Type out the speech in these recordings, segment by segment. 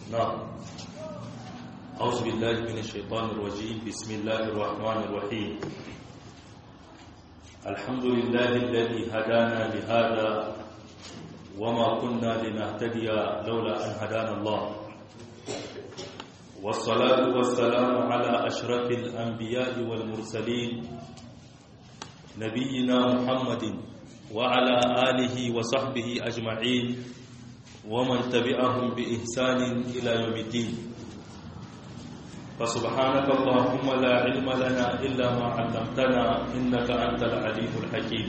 نعم أعوذ بالله من الشيطان الرجيم بسم الله الرحمن الرحيم الحمد لله الذي هدانا لهذا وما كنا لنهتدي لولا أن هدانا الله والصلاة والسلام على أشرف الأنبياء والمرسلين نبينا محمد وعلى آله وصحبه أجمعين ومن تبعهم بإحسان إلى يوم الدين فسبحانك اللهم لا علم لنا إلا ما علمتنا إنك أنت العليم الحكيم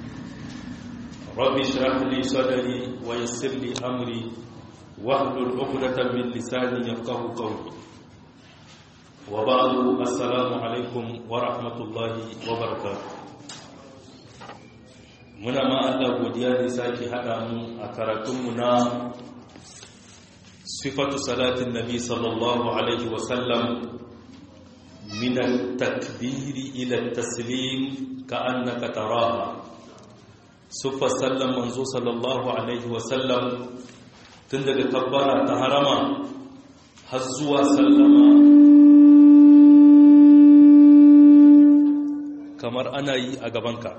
رب اشرح لي صدري ويسر لي أمري واحلل عقدة من لساني يفقه قولي وبعد السلام عليكم ورحمة الله وبركاته muna ma Allah godiya da sake haɗa mu a karatunmu na sifatu salatin nabi sallallahu alaihi wasallam min takbiri ila taslim ka annaka taraha sufa sallan manzo sallallahu alaihi wasallam tun daga kabbara ta harama har zuwa sallama kamar ana yi a gabanka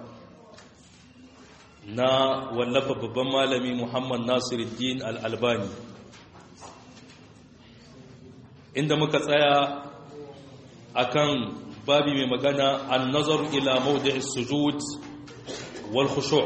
na wallafa babban malami muhammad nasiruddin al'albani inda muka tsaya akan babi mai magana an nazaru ila mawdi'is sujud wal khushu'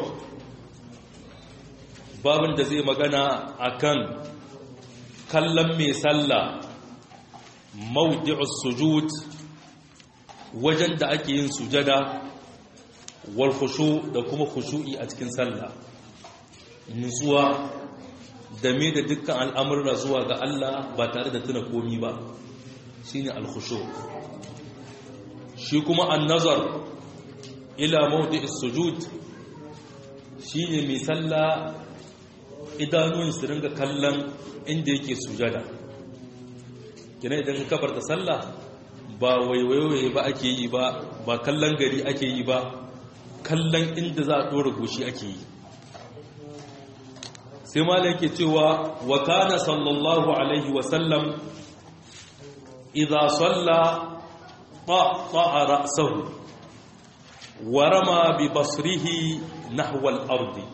babin da zai magana akan kallon mai sallah mawdi'us sujud wajen da ake yin sujada wal khushu da kuma khushu'i a cikin sallah nutsuwa da me da dukkan al'amurra zuwa ga Allah ba tare da tuna komi ba shine al khushu shi kuma an-nazar ila mawdi'is sujud shine mai sallah idanun su ringa kallon inda yake sujada kina idan ka da sallah ba waiwaye ba ake yi ba ba kallon gari ake yi ba kallon inda za a ɗora goshi ake yi sai mala yake cewa wa kana sallallahu alaihi wasallam idha salla ta'a ra'sahu wa rama bi basrihi nahwa al-ardi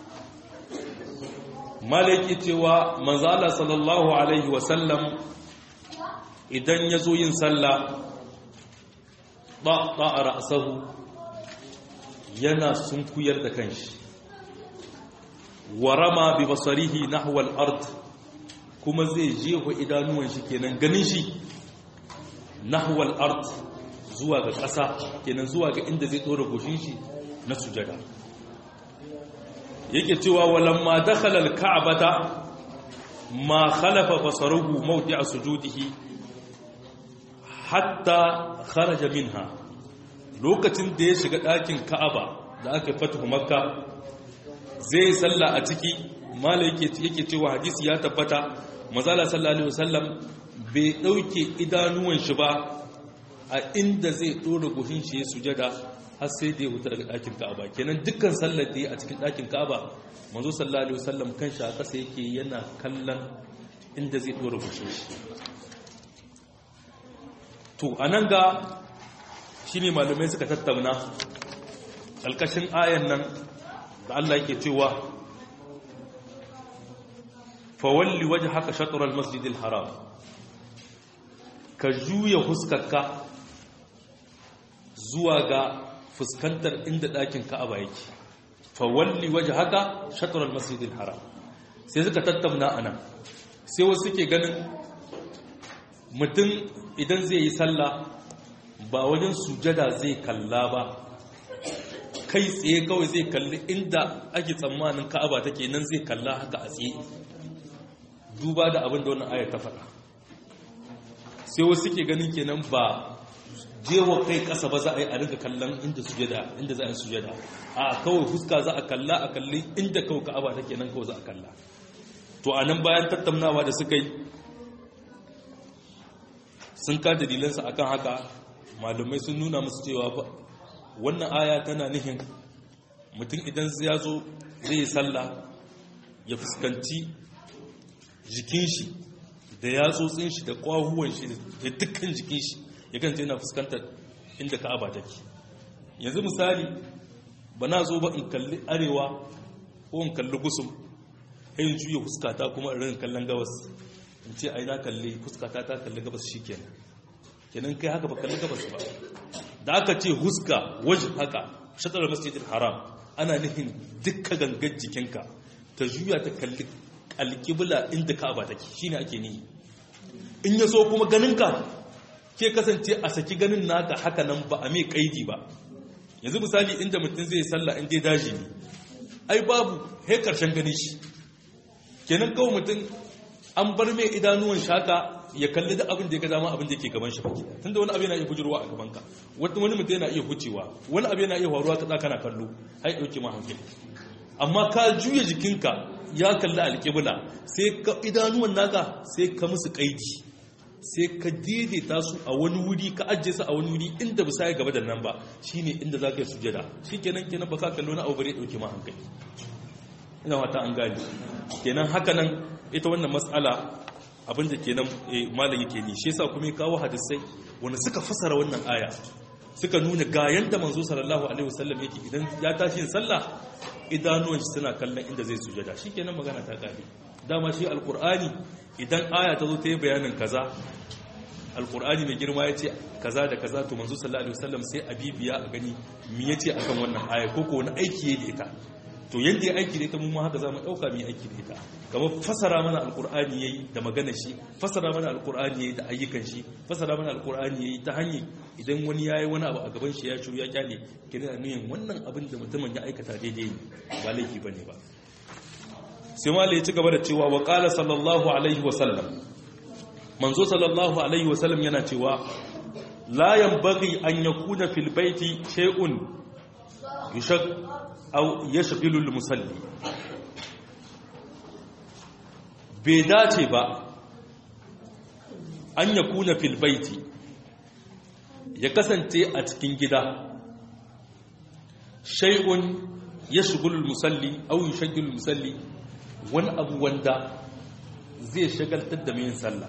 mala yake cewa manzo Allah sallallahu alaihi wasallam idan yazo yin sallah ta'a ra'sahu yana sunkuyar da kanshi warama bi basarihi nahwa al-ard kuma zai jeho idanuwan shi kenan ganin shi nahwa al-ard zuwa ga ƙasa kenan zuwa ga inda zai dora goshin shi na sujada yake cewa walamma dakhala al-ka'bata ma khalafa basaruhu mawdi'a sujudihi hatta kharaja minha lokacin da ya shiga ɗakin ka'aba da aka fatahu makka zai salla a ciki mala yake cewa hadisi ya tabbata mazala sallallahu alaihi wasallam bai ɗauke idanuwan shi ba a inda zai ɗora goshin shi ya sujada har sai da ya huta daga ɗakin ka'aba kenan dukkan sallar da ya a cikin ɗakin ka'aba manzo sallallahu alaihi wasallam kan shi a ƙasa yake yana kallon inda zai ɗora goshin shi to anan ga shi ne malamai suka tattauna ƙalƙashin ayan nan da Allah yake cewa fawalli waje haka shaturar masjidil haram ka juya huskarka zuwa ga fuskantar inda ɗakin ka'aba yake fawalli waje haka shaturar masjidil haram sai suka tattauna a nan sai wasu suke ganin mutum idan zai yi sallah ba wajen sujada zai kalla ba kai tsaye kawai zai kalli inda ake tsammanin ka'aba take nan zai kalla haka a tsaye duba da abin da wannan ayar ta faɗa sai wasu ke ganin kenan ba jewa kai ƙasa ba za a yi a rinka kallon inda sujada inda za a yi sujada a kawai fuska za a kalla a kalli inda kawai ka'aba take nan kawai za a kalla to a nan bayan tattaunawa da suka yi sun ka dalilansa akan haka malumai sun nuna musu cewa ba wannan aya tana nihin mutum idan ya zo zai yi sallah ya fuskanci jikin shi da yatsotsin shi da kwahuwan shi da dukkan jikin shi ya ganta yana fuskantar inda ka'aba take yanzu misali ba na zo ba in kalli arewa ko in kalli gusum sai in juya fuskata kuma in rin kallon gabas in ce ai na kalli fuskata ta kalli gabas shikenan kenan kai haka ba kalli gabas ba da aka ce huska wajen haka shatar masjidil haram ana nufin dukkan gangar jikinka ta juya ta kalli alƙibla inda ka'aba take shine ake nihi in ya so kuma ganinka ke kasance a saki ganin naka haka nan ba a mai kaidi ba yanzu misali inda mutum zai salla in dai daji ne ai babu he karshen ganin shi kenan kawai mutum an bar mai idanuwan shaka ya kalli da abin da ya ga dama abin da yake gaban shi baki tunda wani abu yana iya bujurwa a gaban ka wani mutum yana iya hucewa wani abu yana iya faruwa ka kana kallo ai dauke ma hankali amma ka juya jikinka ya kalli alƙibla sai ka idanuwan naka sai ka musu kaidi sai ka daidaita su a wani wuri ka ajiye su a wani wuri inda ba sai gaba da nan ba shine inda za ka yi sujada shi kenan kenan ba ka kallo na abu bare dauke ma hankali ina wata an gani kenan haka nan ita wannan matsala abinda kenan malam yake ni shi yasa kuma ya kawo hadisai wanda suka fasara wannan aya suka nuna ga yanda manzo sallallahu alaihi wasallam yake idan ya tashi yin sallah idanuwan shi suna kallon inda zai sujada shikenan magana ta kare dama shi alqur'ani idan aya ta zo ta yi bayanin kaza alqur'ani mai girma yace kaza da kaza to manzo sallallahu alaihi wasallam sai abibiya a gani me yace akan wannan aya ko ko wani aiki yayi da ita to yadda ya aiki da ita mun haka za mu ɗauka mai aiki da ita kamar fasara mana alkur'ani ya yi da magana shi fasara mana alkur'ani ya yi da ayyukan shi fasara mana alkur'ani ya yi ta hanyar idan wani ya yi wani abu a gaban shi ya shuru ya kyale kira da nuyin wannan abin da mutumin ya aikata daidai ne ba laifi ba ne ba sai mala ya ci gaba da cewa wa ƙala sallallahu alaihi wasallam manzo sallallahu alaihi wasallam yana cewa la yanbaghi an yakuna fil baiti shay'un yushak au ya shagilul musalli bai dace ba an ya kuna filbaiti ya kasance a cikin gida shai'un ya shagilul musalli au ya shagilul musalli wani abu wanda zai shagaltar da mai sallah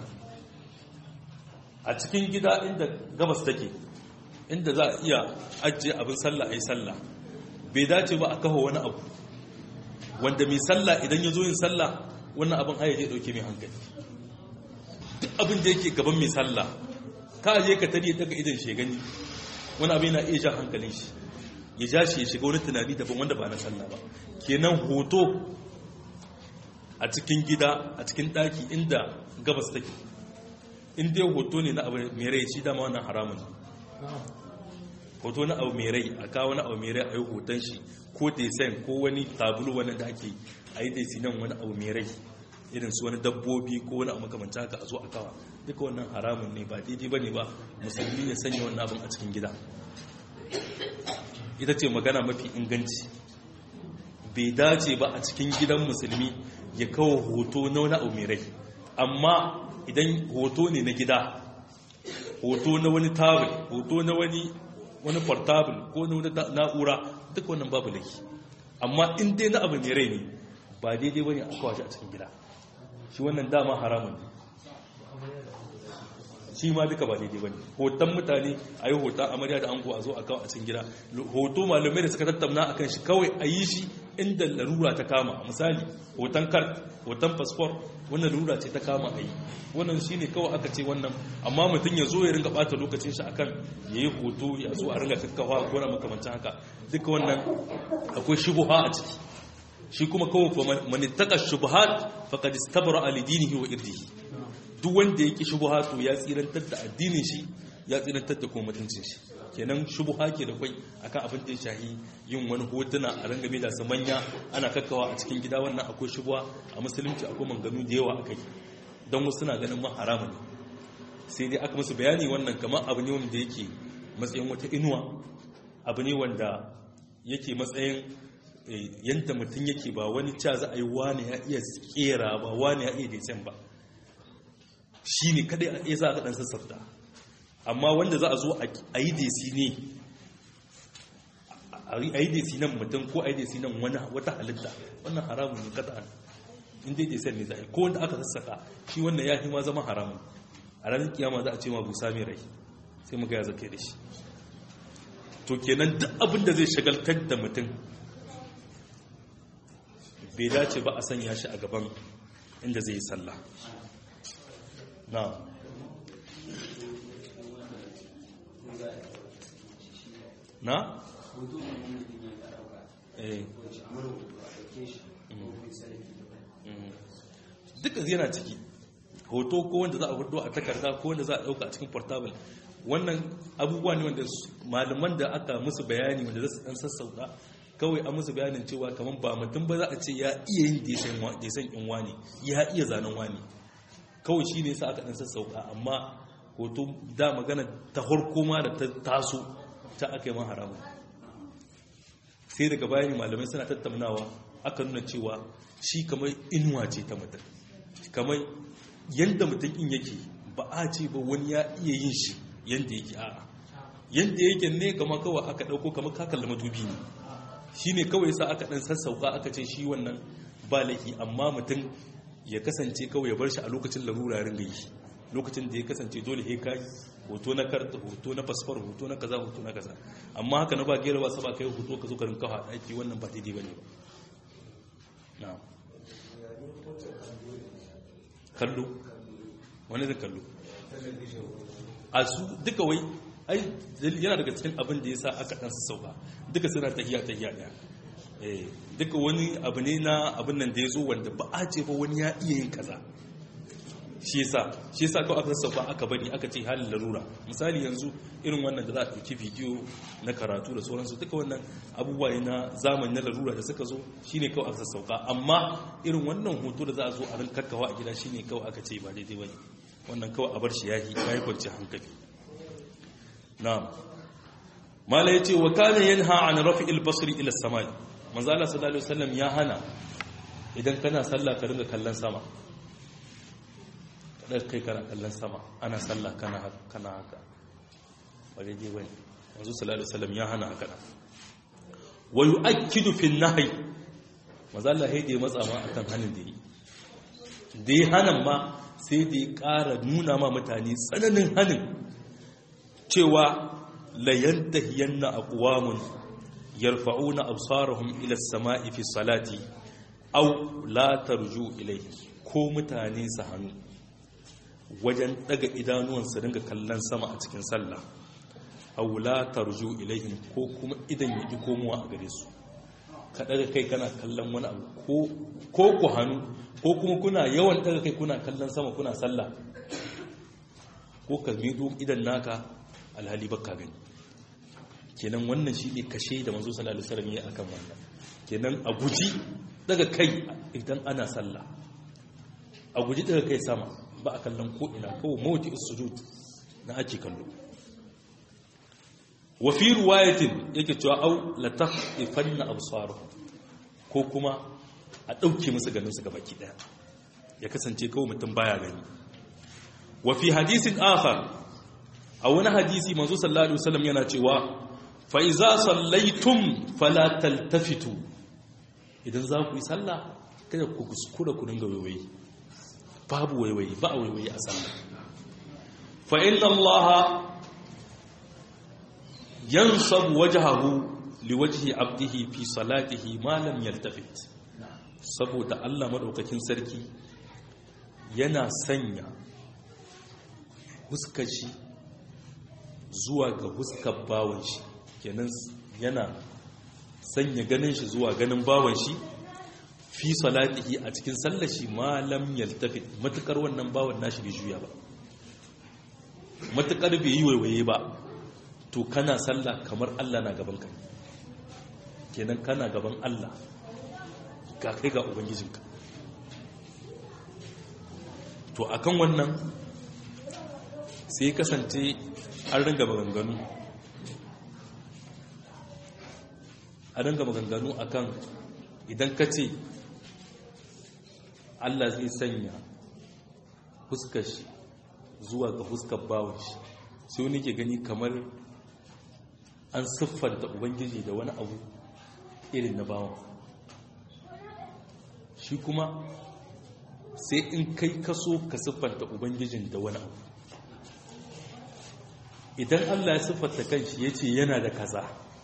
a cikin gida inda gabas take inda za a iya ajiye abin sallah a yi sallah bai dace ba a kawo wani abu wanda mai sallah idan ya zo yin sallah wannan abin haya zai dauke mai hankali duk abin da yake gaban mai sallah ka je ka tare daga idan shi gani wani abin yana iya jan hankalin shi ya ja shi ya shiga wani tunani daban wanda ba na sallah ba kenan hoto a cikin gida a cikin daki inda gabas take in dai hoto ne na abu mai rai shi dama wannan haramun hoto na abu mai rai a kawo na abu mai rai a yi hoton shi ko design ko wani tabulu wani da ake a yi desi nan wani abu mai rai irin su wani dabbobi ko wani abu makamanta haka a zo a kawa duka wannan haramun ne ba daidai ba ne ba musulmi ya sanya wannan abin a cikin gida ita ce magana mafi inganci bai dace ba a cikin gidan musulmi ya kawo hoto na wani abu mai rai amma idan hoto ne na gida hoto na wani tabul hoto na wani wani portable ko na wani na'ura duk wannan babu laifi amma in dai na abu mai rai ne ba daidai bane a kawace a cikin gida shi wannan dama haramun ne shi ma duka ba daidai bane hoton mutane a yi hoton amarya da ango a zo a kawo a cikin gida hoto malamai da suka tattauna akan shi kawai a yi shi inda larura ta kama misali hoton kar hoton fasfor wannan larura ce ta kama a yi wannan shi ne kawai aka ce wannan amma mutum ya zo ya ringa bata lokacin shi akan ya yi hoto ya zo a ringa kakkawa ko na makamancin haka duka wannan akwai shubuha a ciki shi kuma kawai manittaka shubuhat faqad istabra ali dinihi wa irdihi duk wanda ya ki shubuha to ya tsirantar da addinin shi ya tsirantar da kuma mutuncin shi kenan shubuha ke da kwai akan abin da ya shahi yin wani hotuna a rangame da manya ana kakkawa a cikin gida wannan akwai shubuha a musulunci akwai manganu da yawa akai don wasu suna ganin ma haramun ne sai dai aka musu bayani wannan kamar abu ne wanda yake matsayin wata inuwa abu ne wanda yake matsayin yadda mutum yake ba wani ca za a yi wani ya iya kera ba wani ya iya desen ba shi ne kadai a iya za a ɗan sassafta amma wanda za a zo a yi desi ne a yi desi nan mutum ko a yi desi nan wata halitta wannan haramun ne kada inda ya san ne za a yi ko wanda aka sassaka shi wannan ya fi ma zama haramun a ranar kiyama za a ce ma busa mai rai sai mu ga ya zake da shi to kenan duk abin da zai shagaltar da mutum bai dace ba a sanya shi a gaban inda zai yi sallah na na? eh duka yana ciki hoto ko wanda za a hudu a takarda ko wanda za a dauka a cikin portable wannan abubuwa ne wanda malaman da aka musu bayani wanda za su dan sassauta kawai an musu bayanin cewa kamar ba mutum ba za a ce ya iya yin desan in wani ya iya zanen wani kawai shi ne sa aka dan sassauka amma hoto da magana ta harko ma da ta taso ta aka yi man haramun sai daga bayani malamai suna tattaunawa aka nuna cewa shi kamar inuwa ce ta mutum kamar yadda mutum in yake ba a ce ba wani ya iya yin shi yadda yake a yadda yake ne kama kawai aka ɗauko kamar kakalla matubi ne shi ne kawai sa aka ɗan sassauka aka ce shi wannan ba laifi amma mutum ya kasance kawai ya bar shi a lokacin larura ringa yi lokacin da ya kasance dole he kai hoto na karta hoto na fasfar hoto na kaza hoto na kaza amma haka na ba gera ba saba kai hoto ka zo ka rinka haɗa aiki wannan ba daidai bane ba na'am kallo wani da kallo a su duka wai ai yana daga cikin abin da ya sa aka ɗansu sauka duka suna tahiya tahiya ɗaya eh duka wani abu ne na abin nan da ya zo wanda ba a ce ba wani ya iya yin kaza shi yasa shi yasa kawai aka sauka aka bari aka ce halin larura misali yanzu irin wannan da za a ɗauki bidiyo na karatu da sauransu duka wannan abubuwa ne na zamani na larura da suka zo shine kawai aka sauka amma irin wannan hoto da za a zo a rin kakkawa a gida shine kawai aka ce ba daidai bane wannan kawai a bar shi yahi yayi kwanci hankali na'am mala yace wa kana yanha an rafi'il basri ila samai manzo Allah sallallahu alaihi wasallam ya hana idan kana sallah ka ringa kallon sama kada kai kana kallon sama ana sallah kana kana haka ba daidai bane manzo sallallahu alaihi wasallam ya hana haka wa yu'akkidu fi an-nahy manzo Allah ya dai matsa ma akan hanin da yi da ya hanan ma sai da ya ƙara nuna ma mutane tsananin hanin cewa layantahiyanna aqwamun yarfa'una absarahum ila as-sama'i fi salati aw la tarju ilayhi ko mutane su hannu wajen daga idanuwansu dinga kallon sama a cikin sallah aw la tarju ilayhim ko kuma idan yaki komowa a gare su ka daga kai kana kallon wani abu ko ko ku hannu ko kuma kuna yawan daga kai kuna kallon sama kuna sallah ko ka mido idan naka alhali baka gani kenan wannan shi ne kashe da manzo sallallahu alaihi wasallam ya akan wannan kenan a guji daga kai idan ana sallah a guji daga kai sama ba a kallon ko ina kawai mawti sujud na ake kallo wa fi riwayatin yake cewa au la taqifanna absaruhum ko kuma a dauke musu ganin su gabaki daya ya kasance kawai mutum baya gani wa fi hadisin akhar a wani hadisi manzo sallallahu alaihi wasallam yana cewa fa iza sallaitum fala taltafitu idan za ku yi sallah kada ku kuskura ku dinga waiwayi babu waiwayi ba a waiwayi a sallah fa inna allaha yansabu wajhahu liwajhi abdihi fi salatihi ma lam yaltafit saboda Allah madaukakin sarki yana sanya huskar shi zuwa ga huskar bawon shi kenan yana sanya ganin shi zuwa ganin bawon shi fi salatihi a cikin sallar shi ma lam yaltafit matukar wannan bawon nashi bai juya ba matukar bai yi waiwaye ba to kana sallah kamar Allah na gaban ka kenan kana gaban Allah ga kai ga ubangijinka to akan wannan sai kasance an ringa maganganu a ringa maganganu akan idan ka ce Allah zai sanya fuskar shi zuwa ga fuskar bawon shi sai wani ke gani kamar an siffanta ubangiji da wani abu irin na bawon shi kuma sai in kai kaso ka siffanta ubangijin da wani abu idan Allah ya siffanta kanshi ya ce yana da kaza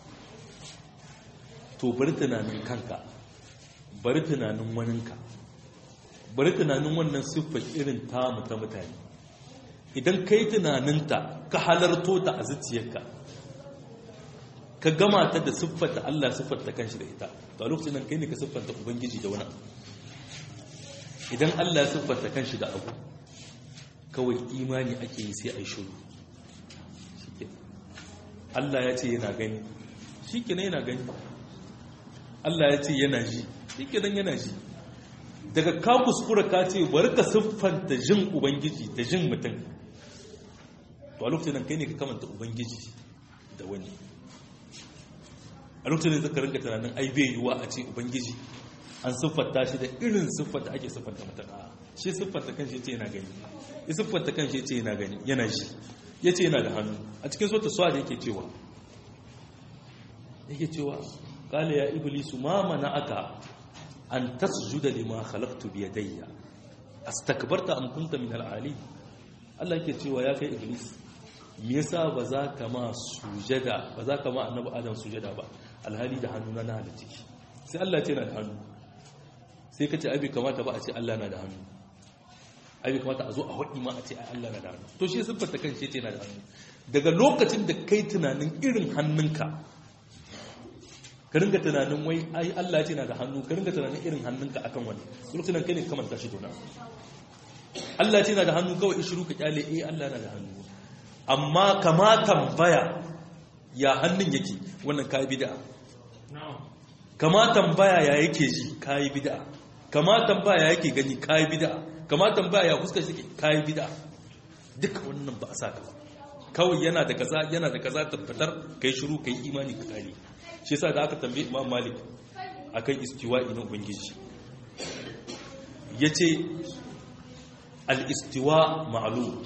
to bari tunanin kanka bari tunanin waninka bari tunanin wannan siffar irin tamu ta mutane idan ka yi tunaninta ka halarto ta a zuciyarka ka gama ta da siffata Allah siffata kanshi da ita to a lokacin nan kai ne ka siffanta ubangiji da wani idan Allah ya siffata kanshi da abu kawai imani ake yi sai a yi shuru Allah ya ce yana gani shi kenan yana gani Allah ya ce yana ji shi kenan yana ji daga ka kuskura ka ce bari ka siffanta jin ubangiji da jin mutum to a lokacin nan kai ne ka kamanta ubangiji da wani a lokacin da zaka rinka tunanin ai bai yiwuwa a ce ubangiji an siffanta shi da irin siffata ake siffanta mutum a shi siffanta kan shi ce yana gani ya siffanta kan shi ce yana gani yana ji ya ce yana da hannu a cikin sota suwa da yake cewa yake cewa kala ya iblisu ma mana aka an tasjuda lima khalaqtu bi yadayya astakbarta am kunta min al-ali Allah yake cewa ya kai iblis me yasa ba za ka ma sujada ba za ka ma annabi adam sujada ba alhali da hannu na halitta sai Allah ya ce na da hannu sai ka ce abi kamata ba a ce Allah na da hannu abi kamata a zo a haɗi ma a ce Allah na da hannu to shi siffar kan shi ce na da hannu daga lokacin da kai tunanin irin hannunka ka ringa tunanin wai ai Allah ya ce na da hannu ka ringa tunanin irin hannunka akan wani lokacin nan kai ne kamanta shi dona Allah ya ce na da hannu kawai ishiru ka kyale eh Allah na da hannu amma kama tambaya ya hannun yake wannan kai bid'a kama tambaya ya yake ji kai bid'a kama tambaya ya yake gani kai bid'a kama tambaya ya fuskar shi kai bid'a duka wannan ba a saka ba kawai yana da kaza yana da kaza tabbatar kai shiru kai imani ka kare shi yasa da aka tambaye Imam Malik akan istiwa'i na ubangiji yace al-istiwa ma'lum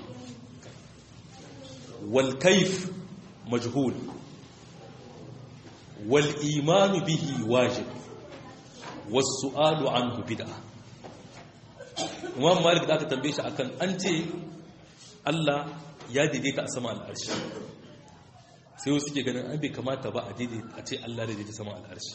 wal kayf majhul wal iman bihi wajib was su'alu anhu bid'ah Imam Malik da aka tambaye shi akan an ce Allah ya daidaita a sama al'arshi sai wasu ke ganin an bai kamata ba a daidaita a ce Allah daidaita sama al'arshi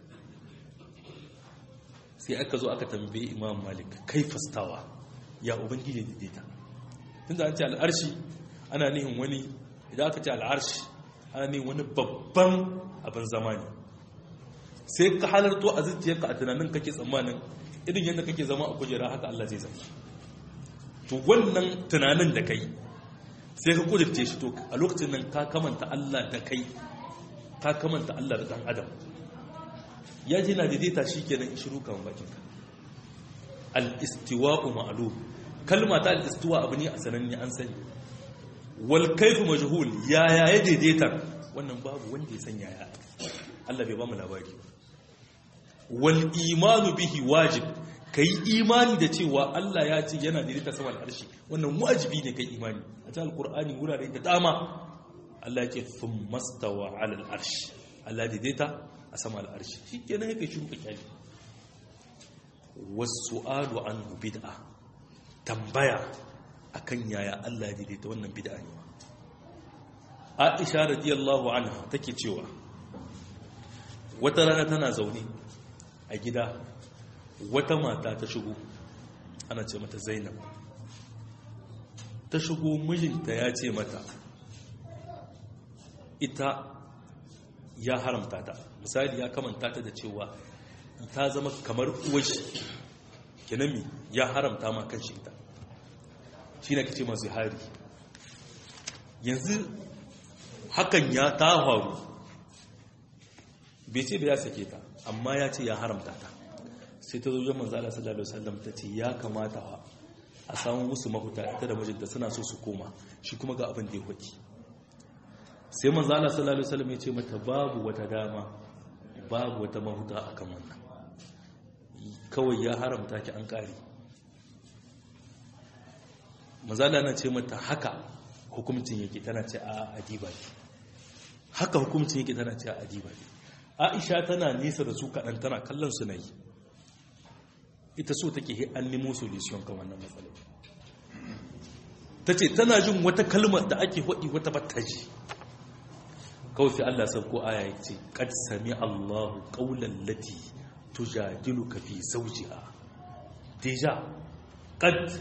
sai aka zo aka tambaye imam malik kai fastawa ya ubangiji daidaita tunda an ce al'arshi ana nihin wani idan aka ce al'arshi ana nihin wani babban abin zamani sai ka halarto a zuciyarka a tunanin kake tsammanin irin yadda kake zama a kujera haka Allah zai zama to wannan tunanin da kai sai ka kudurce shi to a lokacin nan ka kamanta Allah da kai ka kamanta Allah da dan adam ya ji na daidaita shi kenan shiru kan bakinka al-istiwa'u ma'lum kalma ta al-istiwa abu ne a sananne an sani wal kayfu majhul ya ya ya daidaita wannan babu wanda ya san yaya Allah bai ba mu labari wal imanu bihi wajib kai imani da cewa Allah ya ce yana daidaita sama al'arshi wannan wajibi ne kai imani a cikin alqur'ani wurare da dama Allah yake thumma stawa 'ala al'arshi Allah daidaita a sama al'arshi shikenan yake shi kyali was-su'alu anhu bid'a tambaya akan yaya Allah ya daidaita wannan bid'a ne Aisha radiyallahu anha take cewa wata rana tana zaune a gida wata mata ta shigo ana ce mata zainab ta shigo mijinta ya ce mata ita ya haramta ta misali ya kamanta ta da cewa ta zama kamar uwashi kinami ya haramta ma kan shi ita shi na kace masu hari yanzu hakan ya ta faru bai ce da ya sake ta amma ya ce ya haramta ta sai ta zo manzo Allah sallallahu alaihi wasallam ta ce ya kamata a samu musu mahuta ita da mijinta suna so su koma shi kuma ga abin da ya hoki sai manzo Allah sallallahu alaihi wasallam ya ce mata babu wata dama babu wata mahuta akan wannan kawai ya haramta ki an kare manzo Allah na ce mata haka hukuncin yake tana ce a adiba haka hukuncin yake tana ce a adiba Aisha tana nesa da su kaɗan tana kallon su na yi ita so take he an nemo solution kan wannan matsalar ta ce tana jin wata kalmar da ake haɗi wata battaji kawai sai Allah sauko aya ya ce kad sami Allahu qawlan lati tujadiluka fi zawjiha deja kad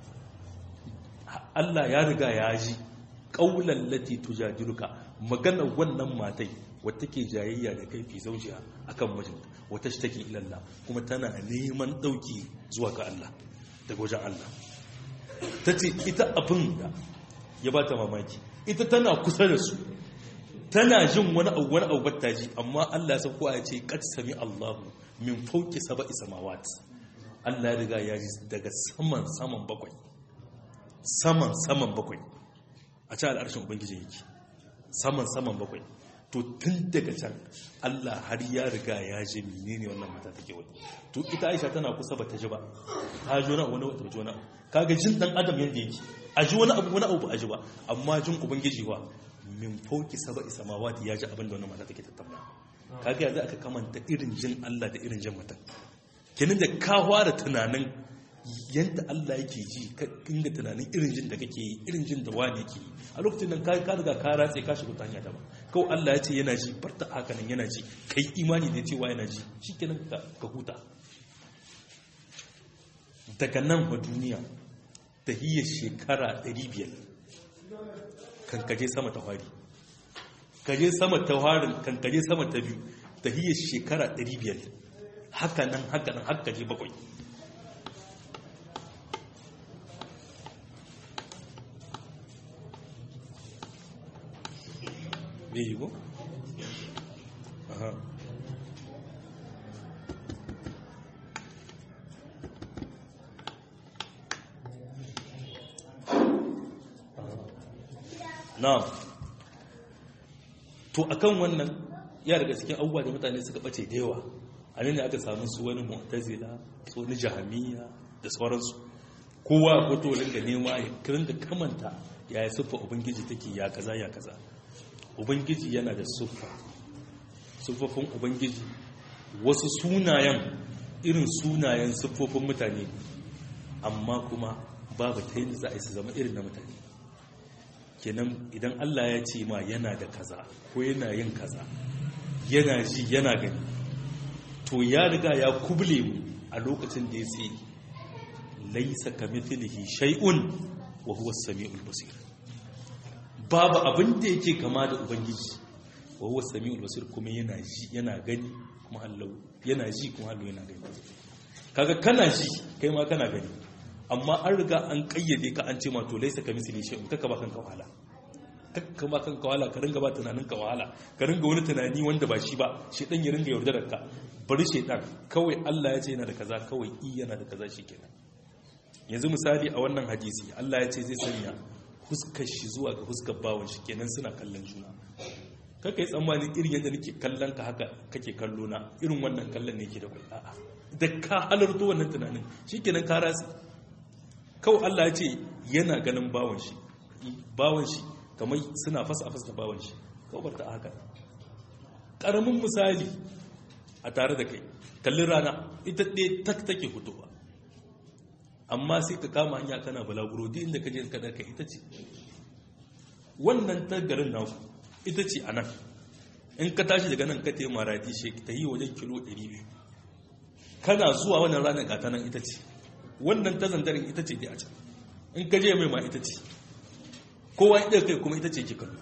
Allah ya riga ya ji qawlan lati tujadiluka magana wannan matai wata ke jayayya da kai fi zawjiha akan mijinta wata shi take ilalla kuma tana neman dauki zuwa ga Allah daga wajen Allah ta ce ita abin da ya ba ta mamaki ita tana kusa da su tana jin wani abu wani abu batta ji amma Allah ya sauko ya ce qad sami Allahu min fawqi sab'i samawat Allah ya riga ya ji daga saman saman bakwai saman saman bakwai a cikin al'arshin ubangiji yake saman saman bakwai to tun daga can Allah har ya riga ya ji menene wannan mata take wani to ita Aisha tana kusa bata ji ba ta ji wani wani wata ji wani kaga jin dan adam yanda yake a ji wani abu wani abu ba a ji ba amma jin ubangiji wa min fauki saba'i samawati ya ji abin da wannan mata take tattauna kaga yanzu aka kamanta irin jin Allah da irin jin mutum kenan da ka fara tunanin yadda Allah yake ji ka inda tunanin irin jin da kake yi irin jin da wani yake yi a lokacin nan ka riga ka ratse ka shiga ta hanya ta ba kawai Allah ya ce yana ji barta haka nan yana ji kai imani da cewa yana ji shikenan ka huta daga nan wa duniya ta hiyar shekara 500 kan kaje sama ta fari kaje sama ta farin kan kaje sama ta biyu ta hiyar shekara 500 haka nan haka nan haka je bakwai bai yi ko? aha na to akan wannan ya daga cikin abubuwa da mutane suka bace da yawa a ne aka samu su wani mu'tazila su wani jahamiya da sauransu kowa fito da nema ya kirin da kamanta ya yi siffa ubangiji take ya kaza ya kaza ubangiji yana da siffa siffofin ubangiji wasu sunayen irin sunayen siffofin mutane amma kuma babu ta yin za a yi su zama irin na mutane kenan idan Allah ya ce ma yana da kaza ko yana yin kaza yana ji yana gani to ya riga ya kuble mu a lokacin da ya ce laisa kamithlihi shay'un wa huwa as-sami'ul basir babu abin da yake kama da ubangiji wa huwa as-sami'ul basir kuma yana ji yana gani kuma Allah yana ji kuma Allah yana gani kaga kana ji kai ma kana gani amma an riga an kayyade ka an ce ma to laisa kamithlihi shay'un kaka ba kanka wahala kaka ba kanka wahala ka ringa ba tunanin ka wahala ka ringa wani tunani wanda ba shi ba shi dan ya ringa yaudarar ka bari shaitan kawai Allah ya ce yana da kaza kawai i yana da kaza shikenan yanzu misali a wannan hadisi Allah ya ce zai sanya huskar shi zuwa ga huskar bawon shi kenan suna kallon juna kaka yi tsammani irin yadda nake kallon ka haka kake kallo na irin wannan kallon ne ke da kwai a'a da ka halarto wannan tunanin shikenan ka rasu kawai Allah ya ce yana ganin bawon shi bawon shi kamar suna fasa a fasa bawon shi kawai barta a haka ƙaramin misali a tare da kai kallon rana ita ɗaya tak take fitowa amma sai ka kama hanya kana balaguro duk inda ka je ka ɗarka ita ce wannan ta garin naku ita ce a nan in ka tashi daga nan ka te maradi shi ta yi wajen kilo 200 kana zuwa wannan ranar gata nan ita ce wannan ta zandarin ita ce dai a can in ka je mai ma ita ce kowa ya kai kuma ita ce ke kallo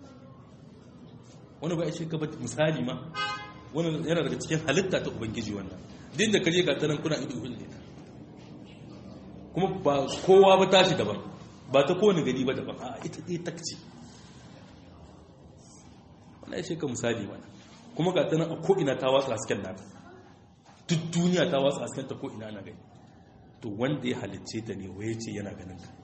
wani ba ya ce gaba misali ma wani yana daga cikin halitta ta ubangiji wannan din da ka je gata nan kuna ido ne kuma ba kowa ba tashi daban ba ta kowane gani ba daban a ita ɗaya takci wannan ya ce ka misali mana kuma gata nan a ko'ina ta watsa hasken nata duk duniya ta watsa hasken ta ko'ina na gani to wanda ya halicce ta ne waye ce yana ganin ka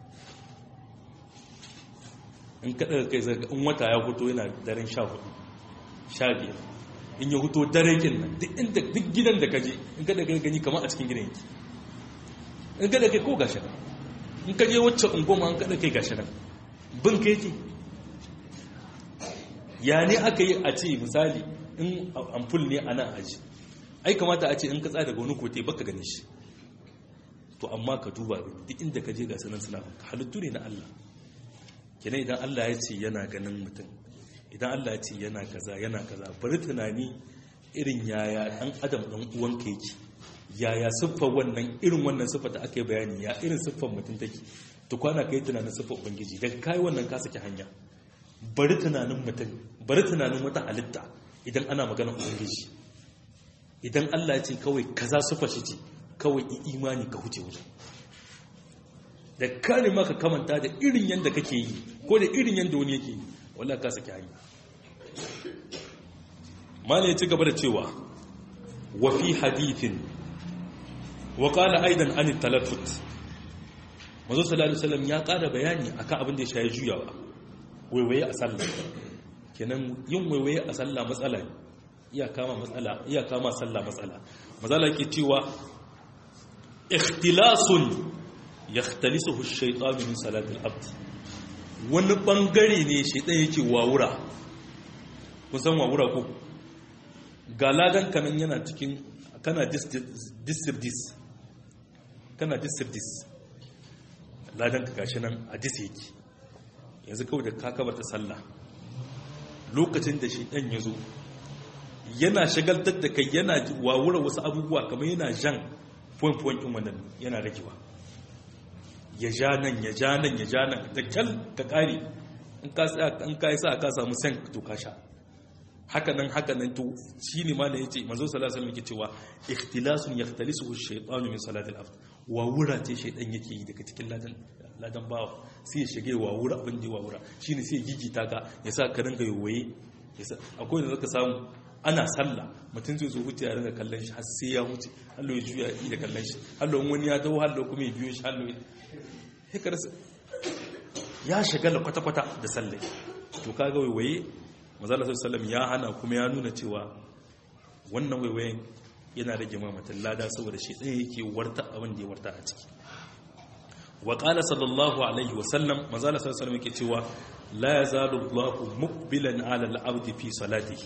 in ka daga kai zarga in wata ya fito yana daren sha hudu sha biyar in ya fito dare kin nan duk inda duk gidan da kaje in ka daga gani kamar a cikin gidan yake in ka daga kai ko gashi nan in ka je wacce ungoma an kada kai gashi nan bin ka yake ya ne aka yi a ce misali in amful ne a nan aji ai kamata a ce in ka tsaya daga wani kote baka gane shi to amma ka duba duk inda ka je ga sanan suna halittu ne na Allah kenan idan Allah ya ce yana ganin mutum idan Allah ya ce yana kaza yana kaza bari tunani irin yaya dan adam dan uwanka yake yaya siffar wannan irin wannan siffar da aka yi bayani ya irin siffar mutum take to kwana kai tunanin siffar ubangiji daga kai wannan ka saki hanya bari tunanin mutum bari tunanin wata halitta idan ana magana ubangiji idan Allah ya ce kawai kaza siffar shi ce kawai imani ka huce wuce da kare maka kamanta da irin yadda kake yi ko da irin yadda wani yake yi wallah ka saki hanya mala ya ci gaba da cewa wa fi hadithin wa qala aidan an talaffut manzo sallallahu alaihi wasallam ya ƙara bayani akan abin da ya shayi juyawa waiwaye a sallah kenan yin waiwaye a sallah matsala iya kama matsala iya kama sallah matsala matsala ke cewa ikhtilasun yakhtalisuhu ash-shaytanu min salati al-abd wani bangare ne shaytan yake wawura kun san wawura ko ga ladan kanan yana cikin kana dis kana dis ladan ka gashi nan a dis yake yanzu kawai da ka kaba ta sallah lokacin da shi ɗan ya zo yana shagaltar da kai yana wawura wasu abubuwa kamar yana jan fuwan-fuwan ɗin wannan yana ragewa ya ja nan ya ja nan ya ja nan da kyal ka ƙari in ka yi sa ka samu sen to ka sha haka nan haka nan to shi ne ma da ya ce manzo sallallahu alaihi wasallam cewa ikhtilasun yakhtalisuhu ash-shaytanu min salatil abd wa wura ce shaydan yake yi daga cikin ladan ladan bawa sai ya shige wa wura abin da wa wura shine sai ya gigita ka ya sa ka ringa yowaye akwai da zaka samu ana sallah mutum zai zo huce ya ringa kallon shi har sai ya huce hallo ya juya da kallon shi hallo wani ya taho hallo kuma ya biyo shi hallo ya ya shagala kwata-kwata da sallai to kaga waiwaye mazala sallam ya hana kuma ya nuna cewa wannan waiwayen yana rage mamatan lada saboda shi ɗaya yake warta abin da ya warta a ciki wa ƙala sallallahu alaihi wasallam mazala sallam yake cewa la ya zalu allahu mukbilan ala al'abdi fi salatihi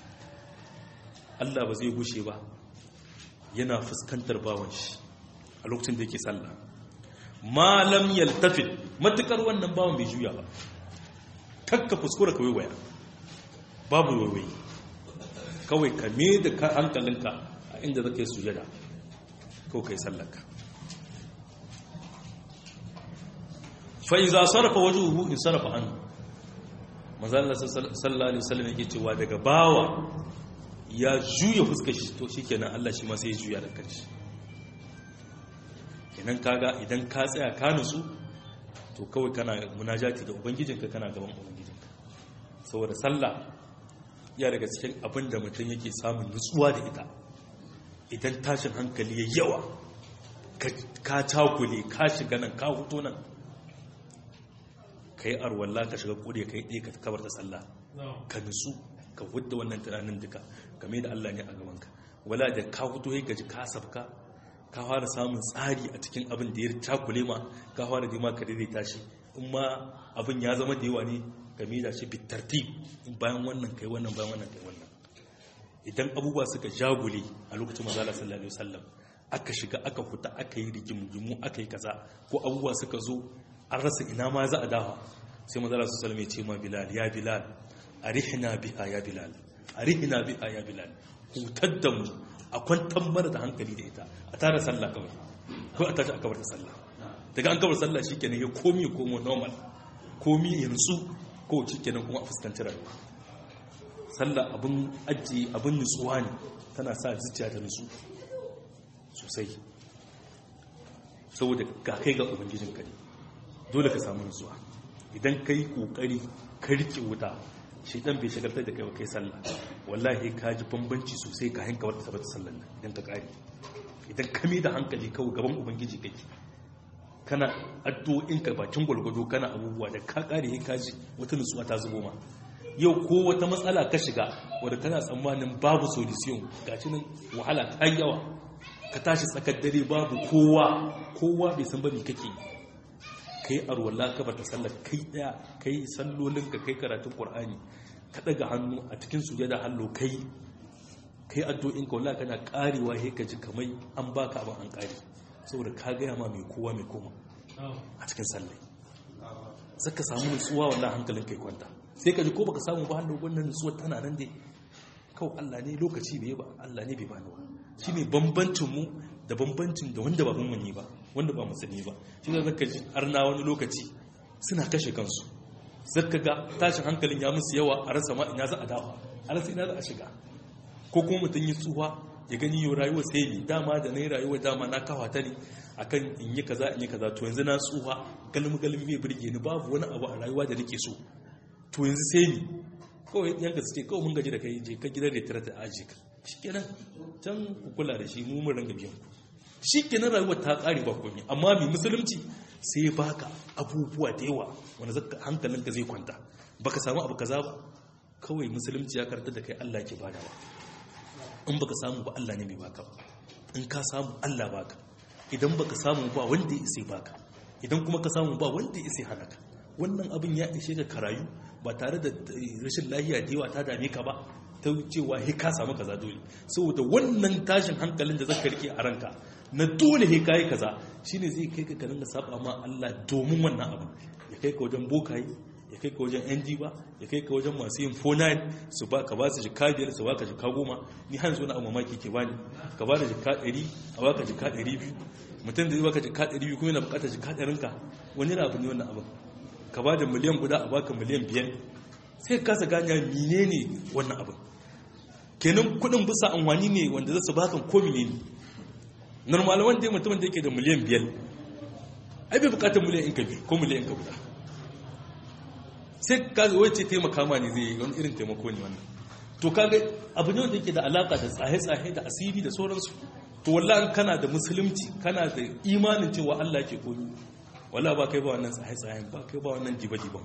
allah ba zai gushe ba yana fuskantar bawan shi a lokacin da yake sallah malam yaltafit matukar wannan bawan bai juya ba kakka fuskura ka waiwaya babu waiwai kawai ka me da hankalinka a inda za ka yi sujada ko ka yi sallaka fa'iza sarrafa waje uhu in sarrafa hannu mazalala sallallahu alaihi wasallam yake cewa daga bawa ya juya fuskar shi to shikenan Allah shi ma sai ya juya da kanshi kenan kaga idan ka tsaya ka nutsu to kawai kana munajati da ubangijinka kana gaban ubangijinka saboda sallah ya daga cikin abin da mutum yake samun nutsuwa da ita idan tashin hankali ya yawa ka cakule ka shiga nan ka huto nan ka yi arwalla ka shiga kure ka yi ɗaya ka kabar da sallah ka nutsu ka hudda wannan tunanin duka game da Allah ne a gabanka wala da ka huto ya gaji ka sabka ka fara samun tsari a cikin abin da ya cakule ma ka fara dima ka daidaita shi in ma abin ya zama da yawa ne game da shi bitartib in bayan wannan kai wannan bayan wannan kai wannan idan abubuwa suka jagule a lokacin manzala sallallahu alaihi wasallam aka shiga aka huta aka yi rigimu aka yi kaza ko abubuwa suka zo an rasa ina ma za a dawa sai manzala sallallahu alaihi ya ce ma bilal ya bilal arihna biha ya bilal arihna biha ya bilal hutar da mu a kwantar mara da hankali da ita a tara sallah kawai ko a tashi a kabar da sallah daga an kabar sallah shikenan ya komi ya komo normal komi ya nutsu ko kenan kuma a fuskanci rayuwa sallah abin ajiye abin nutsuwa ne tana sa zuciya ta nutsu sosai saboda ga kai ga ubangijin ka ne dole ka samu nutsuwa idan ka yi kokari ka rike wuta shaidan bai shagaltar da kai kai sallah wallahi ka ji bambanci sosai ka hanka wata sabata sallan nan idan ka kare idan ka da hankali kawai gaban ubangiji kake kana addu'o'in ka bakin gwalgwado kana abubuwa da ka kare ka ji wata nutsuwa ta zubo ma yau ko wata matsala ka shiga wadda kana tsammanin babu solution gashi nan wahala ta yawa ka tashi tsakar dare babu kowa kowa bai san ba me kake kai arwala ka bata sallar kai daya kai sallolin ka kai karatun qur'ani ka daga hannu a cikin sujada hallo kai kai addu'o'in ka wallahi kana karewa he ka ji kamai an baka abin an kare saboda ka gaya ma mai kowa mai koma a cikin sallai zaka samu nutsuwa wallahi hankalin kai kwanta sai ka ji ko baka samu ba hannu wannan nutsuwa tana nan dai kawai Allah ne lokaci bai ba Allah ne bai bani ba shine bambancin mu da bambancin da wanda ba mun ba wanda ba musulmi ba shi ne zaka ji arna wani lokaci suna kashe kansu zaka ga tashin hankalin ya musu yawa a rasa ma ina za a dawo a rasa ina za a shiga ko kuma mutum yi tsuwa ya gani yau rayuwa sai ne dama da na yi rayuwa dama na kawa ta ne akan in yi kaza in yi kaza to yanzu na tsuwa galmi galmi bai burge ni babu wani abu a rayuwa da nake so to yanzu sai ni kawai yanka suke kawai mun gaji da kai je ka gidan da tare da aji ka shikenan can ku kula da shi mu mun ranga biyan shikenan rayuwar ta kare ba komai amma mai musulunci sai baka abubuwa da yawa wanda zaka hankalinka zai kwanta baka samu abu kaza ba kawai musulunci ya karanta da kai Allah ke badawa in baka samu ba Allah ne mai baka in ka samu Allah baka idan baka samu ba wanda ya sai baka idan kuma ka samu ba wanda ya sai hana ka wannan abin ya ishe ka karayu ba tare da rashin lahiya da yawa ta dame ka ba ta cewa he ka samu kaza dole saboda wannan tashin hankalin da zaka rike a ranka na dole he kai kaza shine zai kai ka dinga saba ma Allah domin wannan abin ya kai ka wajen bokaye ya kai ka wajen yan ba ya kai ka wajen masu yin 49 su ba ka ba su jika biyar su ba ka jika goma ni hanzu wani abu mamaki ke bani ka ba da jika ɗari a ba ka jika ɗari biyu mutum da zai baka jika ɗari biyu kuma yana buƙatar jika ɗarinka wani abu ne wannan abin ka ba da miliyan guda a baka miliyan biyar sai ka kasa ganya mine ne wannan abin kenan kuɗin bisa amfani ne wanda za su baka ko mine ne normal wanda mutumin da yake da miliyan biyar ai bai buƙatar miliyan in ka biyu ko miliyan in ka guda sai ka zo wacce taimaka ma ne zai yi wani irin taimako ne wannan to kaga abu ne wanda yake da alaka da tsahe-tsahe da asiri da sauransu to wallahi kana da musulunci kana da imanin cewa Allah ke koyi wala ba kai ba wannan tsaye-tsayen ba kai ba wannan jiba-jiba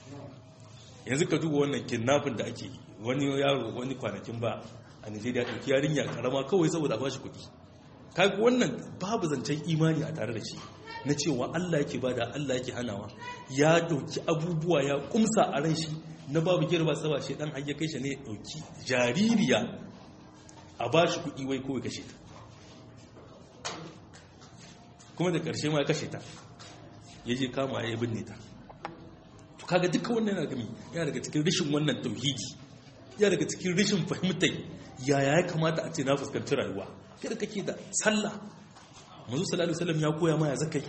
yanzu ka duba wannan kidnapping da ake wani yaro wani kwanakin ba a Nigeria ɗauki yarinya karama kawai saboda ba shi kuɗi kaga wannan babu zancen imani a tare da shi na cewa Allah yake bada Allah yake hanawa ya dauki abubuwa ya kumsa a ran shi na babu girba saba shi dan hayya kai shi ne ya dauki jaririya a bashi kuɗi wai kawai kashe ta kuma da ƙarshe ma ya kashe ta ya je kama ya binne ta to kaga duka wannan yana gami yana daga cikin rishin wannan tauhidi yana daga cikin rishin fahimtar yaya ya kamata a ce na fuskanci rayuwa kada kake da sallah manzo sallallahu alaihi wasallam ya koya ma ya zakai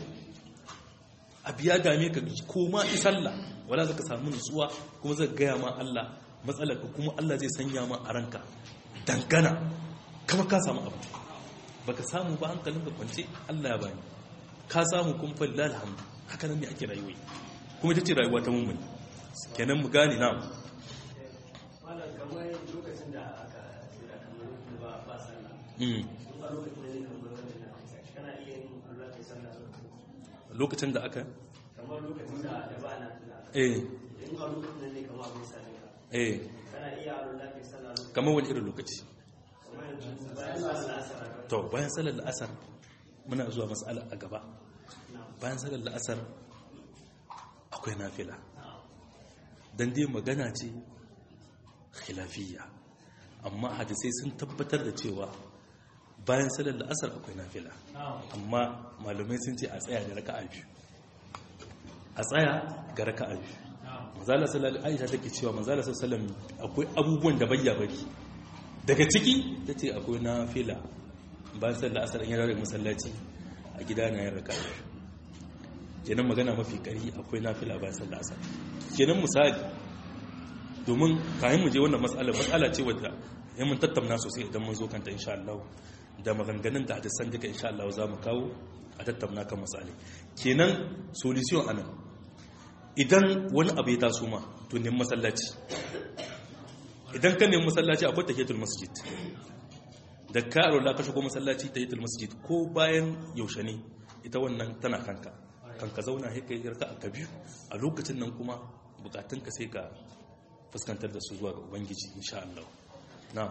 abiya game ka koma i sallah wala zaka samu nutsuwa kuma zaka gaya ma Allah matsalar ka kuma Allah zai sanya ma a ranka dangana kama ka samu abu baka samu ba hankalin ka kwance Allah ya bani ka samu kuma fa lillahi alhamdu haka nan ne ake rayuwa kuma ita ce rayuwa ta mummuni kenan mu gane na malam kamar lokacin da aka tsira kamar ba ba sallah mm. ba lokacin da ne kamar wannan na kana iya yin Allah kai sallah lokacin da aka kamar lokacin da da ba na tuna eh in ba lokacin da ne kamar abin sallah eh kana iya Allah kai sallah kamar wani irin lokaci kamar yanzu bayan sallah asar to bayan salar la'asar muna zuwa mas'ala a gaba bayan salar la'asar akwai nafila don dai magana ce khilafiyya amma hadisai sun tabbatar da cewa bayan salar la'asar akwai nafila amma malamai sun ce a tsaya da raka'a biyu a tsaya ga raka'a biyu manzala sallallahu aisha take cewa manzala sallallahu akwai abubuwan da bayya bari daga ciki tace akwai nafila bayan sallar asar in yana daga masallaci a gida na yin raka'a biyu kenan magana mafi kari akwai nafila bayan sallar asar kenan misali domin kayan mu je wannan matsala matsala ce wadda ya mun tattauna sosai idan mun zo kanta insha Allah da maganganun da hadisan duka insha Allah za mu kawo a tattauna kan matsala kenan solution anan idan wani abu ya taso ma to nemi masallaci idan ka nemi masallaci akwai tahiyatul masjid da ka rola ka shigo masallaci tahiyatul masjid ko bayan yaushe ne ita wannan tana kanka kanka zauna sai kai yarka a biyu a lokacin nan kuma bukatunka sai ka fuskantar da su zuwa ga ubangiji insha Allah na'am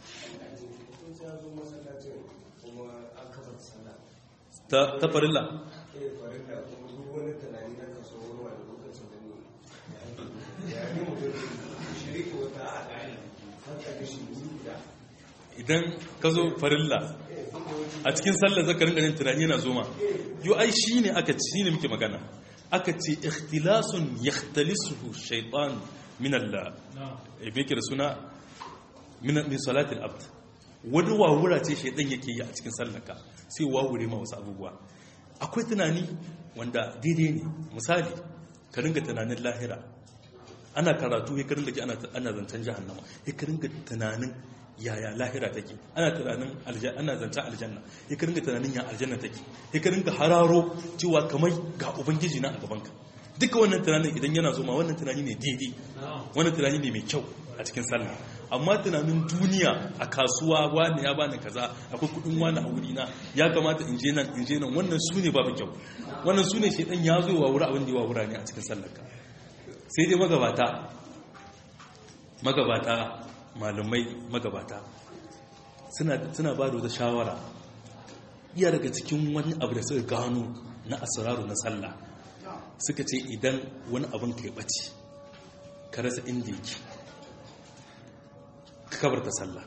kun sai zo masallacin kuma an kafa sallah ta ta farilla eh farin da kuma duk wani tunani na kaso wani wani lokacin da ne ya yi mutum shiriki wata a gani haka da shi wuri guda idan ka zo farilla eh duk da wani a cikin sallar zaka rinka jin tunani yana zoma yo ai shine aka ci ne muke magana aka ce ikhtilasun yakhtalisuhu shaytan min Allah e beke da suna min min salatil abd wani wawura ce shaytan yake yi a cikin sallarka sai wawure ma wasu abubuwa akwai tunani wanda daidai ne misali ka ringa tunanin lahira ana karatu ya karin da ke ana zancen jahannama ya karin da tunanin yaya lahira take ana tunanin ana zancen aljanna ya karin da tunanin ya aljanna take ya karin da hararo cewa kamar ga ubangiji na a gabanka duka wannan tunanin idan yana zoma wannan tunani ne daidai wannan tunani ne mai kyau a cikin sallah amma tunanin duniya a kasuwa wani ya bani kaza akwai kudin wani a wurina ya kamata in je nan in je nan wannan su ne babu kyau wannan su ne shaidan ya zo wa wuri abin da ya wa wura ne a cikin sallarka sai dai magabata magabata malamai magabata suna ba da wata shawara iya daga cikin wani abu da suka gano na asiraru na sallah suka ce idan wani abin ka yi ɓace ka rasa inda yake ka kabarta sallah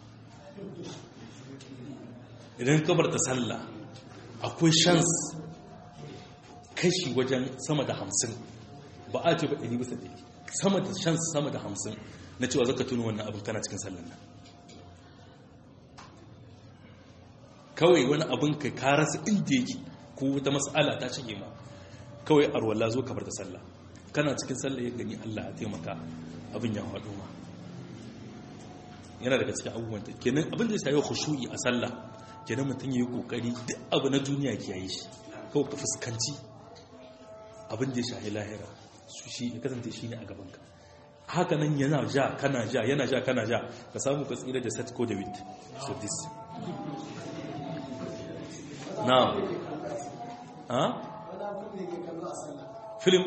idan kabarta sallah akwai shans kashi wajen sama da hamsin ba a ce ba ɗari bisa ɗari sama da shan sama da hamsin na cewa zaka tuni wannan abin kana cikin sallan nan kawai wani abin ka karasa inda yake ko wata matsala ta shige ma kawai arwalla zo kamar da sallah kana cikin sallah ya gani Allah ya taimaka abin ya haɗu ma yana daga cikin abubuwan ta kenan abin da ya shayi khushu'i a sallah kenan mutum ya yi kokari duk abu na duniya ke yi shi kawai ka fuskanci abin da ya shahi lahira su shi ya kasance shi ne a gabanka haka nan yana ja kana ja yana ja kana ja ka samu ka tsira da set ko da wit so this now ha film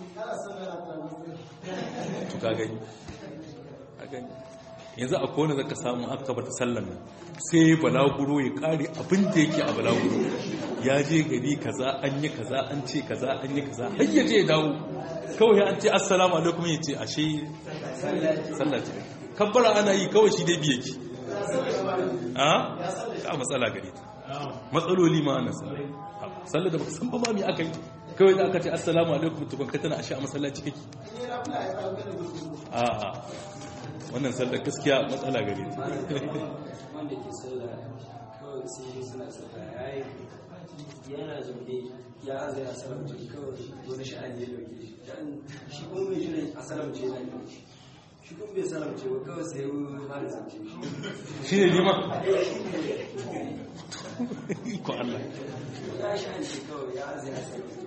to ka gani a gani yanzu a kone zaka samu aka bata sallan nan sai balaguro ya kare abin da yake a balaguro ya je gari kaza an yi kaza an ce kaza an yi kaza har ya je dawo kawai an ce assalamu alaikum ya ce ashe sallah ce kabbara ana yi kawai shi dai biye ki a ka matsala gare ta matsaloli ma ana sallah sallah da baka san ba ma me aka yi kawai da aka ce assalamu alaikum tukun ka tana ashe a masallaci kake a a wannan sallar gaskiya matsala gare ta wanda ke sallah kawai sai suna sallah ya yi yana zaune ya aza ya salamce kawai wani sha'ani ya dauke shi dan shi kuma mai shirin a salamce yana dauke shi shi kuma bai salamce ba kawai sai ya fara zance shi shi ne lima ko Allah ya sha'ani kawai ya aza ya salamce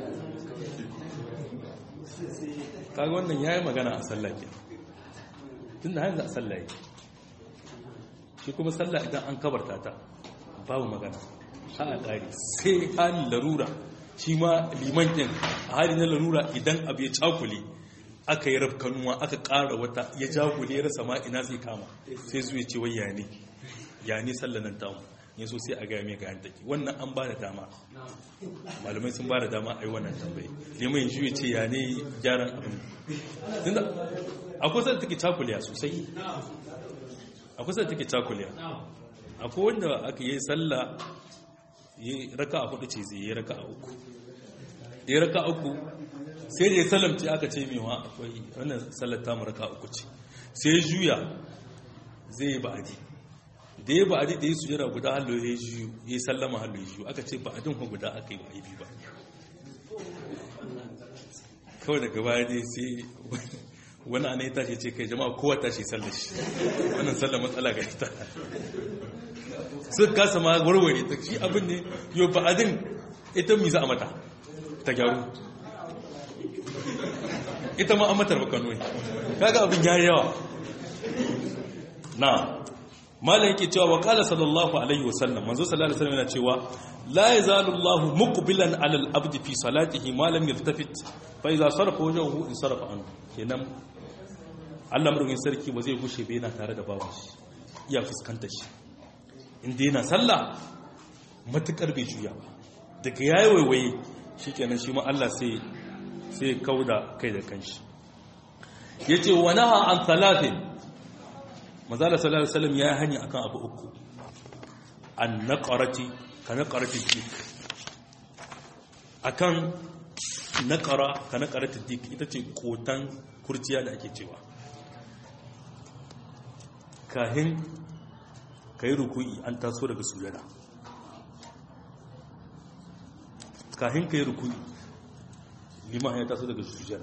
kaga wannan yayi magana a sallah ke tunda hanzu a sallah yake shi kuma sallah idan an kabarta ta babu magana ha a ƙari sai halin larura shi ma liman ɗin a hali na larura idan abu ya cakule aka yi rafkanuwa aka ƙara wata ya jagule ya rasa ma ina zai kama sai zuwa ce wai ya ne ya ne sallah nan tamu ya so sai a gaya mai ga take wannan an ba da dama malamai sun ba da dama a yi wannan tambayi liman shi ya ce ya ne gyaran abin tunda akwai sai take cakuliya sosai akwai sai take cakuliya akwai wanda aka yi sallah yi raka a hudu ce zai yi raka a uku yi raka a uku sai da ya salamce aka ce mewa akwai wannan sallar tamu raka a uku ce sai ya juya zai yi ba'adi da ya ba'adi da ya sujera guda hallo ya juyu ya yi sallama hallo ya juyu aka ce ba'adin ku guda aka yi ba aibi ba kawai daga baya dai sai wani ana ya tashi ce kai jama'a kowa tashi sallar shi wannan sallar matsala ga ita suka kasa ma warware ta shi abin ne yau ba'adin ita mi za a mata ta gyaru ita ma an matar bakanoi kaga abin ya yawa na malam yake cewa wa qala sallallahu alaihi wasallam manzo sallallahu alaihi wasallam yana cewa la yazalu Allahu muqbilan ala al-abdi fi salatihi ma lam yaltafit fa idza sarafa wajhuhu in sarafa an kenan Allah murgin sarki ba zai gushe ba yana tare da babu shi iya fuskanta shi inda yana sallah matukar bai juya ba daga yayi waiwaye shikenan shi ma Allah sai sai kauda kai da kanshi yace wa naha an salatin mazala sallallahu alaihi wasallam ya hanya akan abu uku an naqarati ka naqarati dik akan naqara ka naqarati dik ita ce kotan kurciya da ake cewa kahin kai ruku'i an taso daga sujada kahin kai ruku'i liman ya taso daga sujada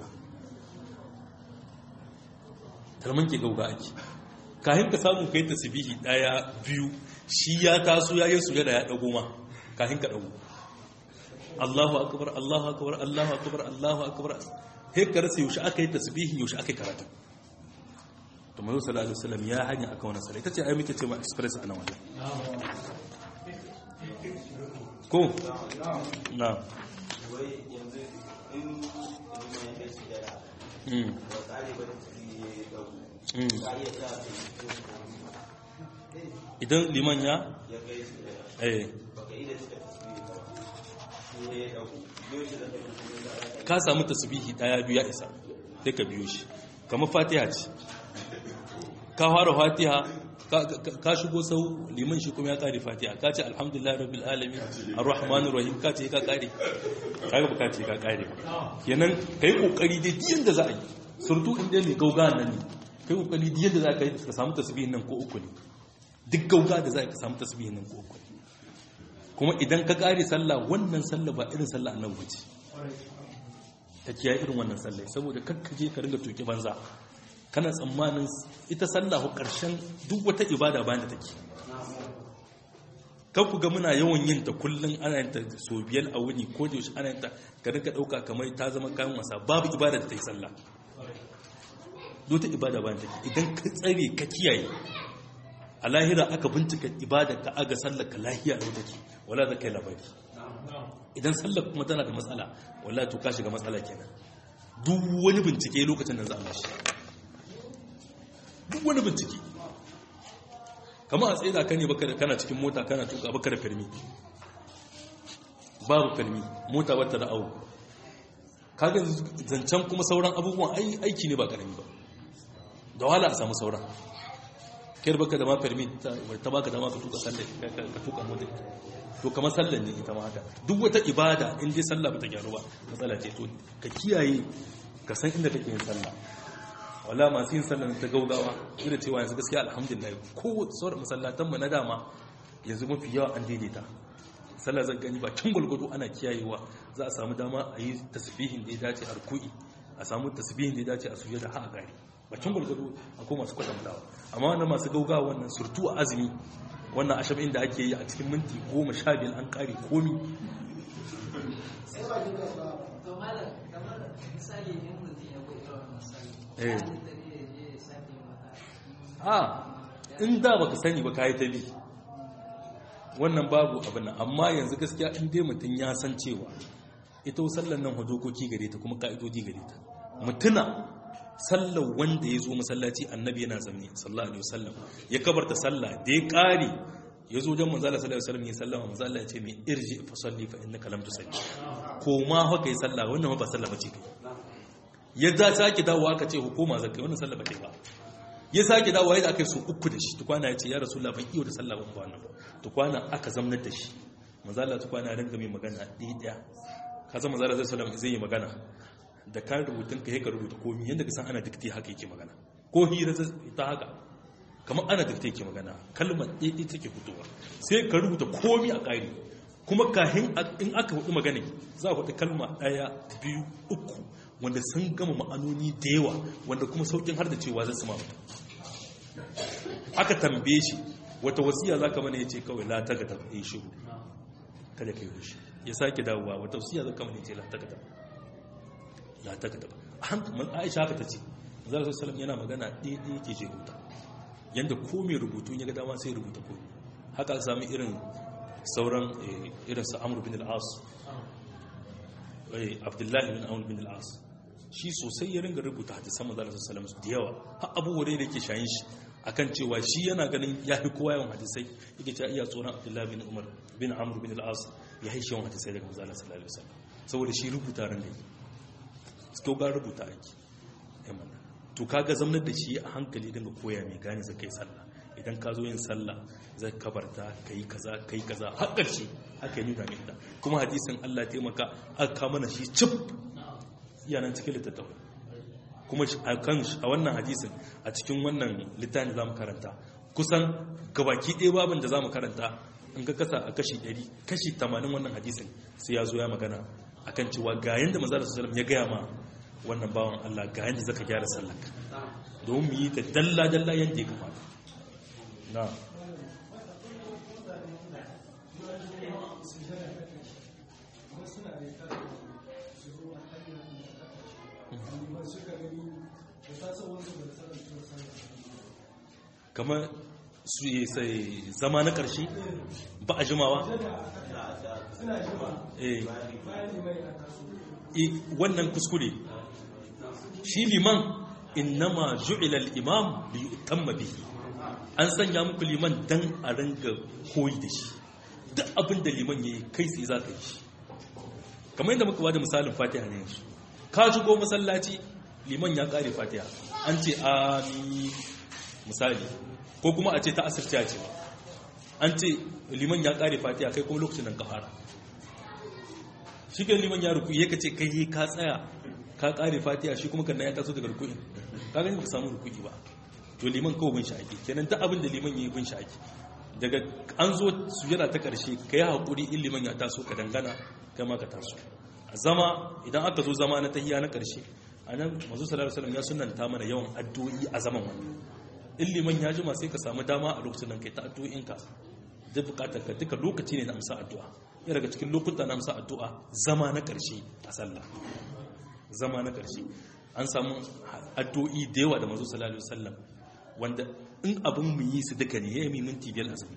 talman ke gauga ake kahin ka samu kai tasbihi daya biyu shi ya taso ya yi sujada ya dago ma kahin ka dago Allahu akbar Allahu akbar Allahu akbar Allahu akbar he ka rasa yaushe aka yi tasbihi yaushe aka yi karatu to manzo sallallahu alaihi wasallam ya hanya aka wannan sallah itace ai muke cewa express a nan wajen ko na wai yanzu in ilimin ya kai sujada mm ba tsari ba da tsari ya yi ɗau mm ka iya sa ta yi idan liman ya ya kai sujada eh ba ka iya cika tasiri ba sai ya ɗau yau shi da ta yi kuma da aka ka samu tasbihi daya biyu ya isa sai ka biyo shi kamar fatiha ce ka fara fatiha ka- ka ka shigo sau liman shi kuma ya kare fatiha ka ce alhamdulillah rabbil alamin arrahmanir rahim ka ce ka kare kaga ba ka ce ka kare ba kenan kai kokari dai diyan da za a yi surtu inda mai gauga nan ne kai kokari diyan da za ka yi ka samu tasbihin nan ko uku ne duk gauga da za ka samu tasbihin nan ko uku ne kuma idan ka kare sallah wannan sallah ba irin sallah annabi bace ta kiyaye irin wannan sallah saboda kakkaje ka ringa toke banza kana tsammanin ita sallah ko karshen duk wata ibada bayan da take kan ku ga muna yawan yin ta kullun ana yin ta so biyar a wuni ko da yaushe ana yin ta ka rinka dauka kamar ta zama kayan wasa babu ibada da ta yi sallah duk ta ibada bayan take idan ka tsare ka kiyaye a lahira aka bincika ibada ka aga sallar ka lahiya da take wala da kai labari idan sallar kuma tana da matsala wala to ka shiga matsala kenan duk wani bincike lokacin da za a mashi duk wani bincike kama a tsaye da kan ne baka da kana cikin mota kana tuka baka da firmi babu firmi mota bata da awo kaga zancen kuma sauran abubuwan ai- aiki ne ba karami ba da wahala a samu sauran kai da baka da ma firmi ta ta baka dama ka tuka sallar ka- ka ka tuka mota to kamar sallar ne ita ma haka duk wata ibada in dai sallah bata gyaru ba matsala ce to ka kiyaye ka san inda kake yin sallah wala masu yin sallah ta gaugawa ina cewa yanzu gaskiya alhamdulillah ko sauran masallatan mu na dama yanzu mafi yawa an daidaita sallah zan gani ba can gwalgwado ana kiyayewa za a samu dama a yi tasbihin da ya dace a ruku'i a samu tasbihin da ya dace a sujada har a gari ba can gwalgwado akwai masu kwatantawa amma wannan masu gaugawa wannan surtu a azumi wannan ashabin da ake yi a cikin minti goma sha biyar an kare komi to malam kamar misali in mutum ya bai irin wannan sallah Eh. ya halitta ne ya je ya sake mata a in da baka sani ba kayi ta bi wannan babu abin nan amma yanzu gaskiya in dai mutum ya san cewa ita sallar nan dokoki gare ta kuma ka'idodi gare ta mutuna sallar wanda ya zo masallaci annabi yana zamne sallallahu alaihi wasallam ya kabarta sallah da ya kare ya zo don manzala sallallahu alaihi wasallam ya sallama manzala ya ce mai irji fa salli fa innaka lam tusalli ko ma haka yi sallah wannan ba sallah bace kai ya za sake dawowa aka ce hukuma zakai wannan sallah bace ba ya sake dawowa yadda aka yi su uku da shi tukwana ya ce ya rasu ban iyo da sallah ban ba wannan ba tukwana aka zamnar da shi manzala tukwana ringa mai magana ɗaya ɗaya ka zama manzala zai sallam zai yi magana da kan rubutun ka ka rubuta komi yadda ka san ana dikti haka yake magana ko hira ta haka kamar ana dikti yake magana kalmar ɗaya ɗaya take fitowa sai ka rubuta komi a ƙari kuma kahin in aka hudu magana za a hudu kalma ɗaya biyu uku wanda sun gama ma'anoni da yawa wanda kuma saukin har da cewa zai sama mutum aka tambaye shi wata wasiya za ka mana ya ce kawai la ta gata ya shiru kada ka yi hushi ya sake dawowa wata wasiya za ka mana ya ce la ta gata la ta gata a hankali aisha haka ta ce zara su salam yana magana ɗaya ɗaya ke jeruta yadda ko mai rubutu ya ga dama sai rubuta ko haka aka sami irin sauran irin su amur bin al'as abdullahi bin amur bin al'as shi sosai ya ringa rubuta hadisan manzon sallallahu alaihi da yawa har abubuwa da yake shayin shi akan cewa shi yana ganin ya fi kowa yawan hadisai yake cewa iya tsoron abdullahi bin umar bin amr bin al-as ya haishi yawan hadisai daga manzon sallallahu alaihi wasallam saboda shi rubuta ran da yi to ga rubuta ake to kaga zamanar da shi a hankali dinga koya mai gane zakai sallah idan ka zo yin sallah zai kabarta ka yi kaza ka yi kaza har ƙarshe haka yi nuna mai ita kuma hadisin Allah ya taimaka aka kama na shi cip yanan cikin littattafai kuma a kan a wannan hadisin a cikin wannan littafin za mu karanta kusan gabaki ɗaya babin da za mu karanta in ka kasa a kashi 100 kashi 80 wannan hadisin sai ya zo ya magana akan cewa ga yanda manzo sallallahu ya gaya ma wannan bawan Allah ga yanda zaka gyara sallarka domin mu yi ta dalla dalla yanda ya kamata na kamar su yi sai zama na ƙarshe ba a jimawa eh Eh, wannan kuskure shi liman innama ju'ila al-imam li yutamma bihi an sanya muku liman dan a ranga koyi da shi duk abin da liman yayi kai sai za ka yi shi kamar yadda muka bada misalin fatiha ne yanzu ka shigo masallaci liman ya kare fatiha an ce amin misali ko kuma a ce ta asirci a ce an ce liman ya kare fatiha kai kuma lokacin nan ka fara shi ke liman ya ruku ya kace kai ka tsaya ka kare fatiha shi kuma kannan ya taso daga ruku'i ka gani ba ka samu ruku'i ba to liman kawai bin shaki kenan duk abin da liman yayi bin shaki daga an zo sujada ta karshe kai hakuri in liman ya taso ka dangana kai ma ka taso a zama idan aka zo zama na tahiyya na karshe anan manzo sallallahu alaihi wasallam ya sunnanta mana yawan addu'o'i a zaman wannan in liman ya jima sai ka samu dama a lokacin nan kai ta addu'o'inka duk bukatar ka duka lokaci ne na amsa addu'a ya daga cikin lokuta na amsa addu'a zama na ƙarshe a sallah zama na ƙarshe an samu addu'o'i da yawa da manzo sallallahu alaihi wasallam wanda in abin mu yi su duka ne yayi minti biyar azumi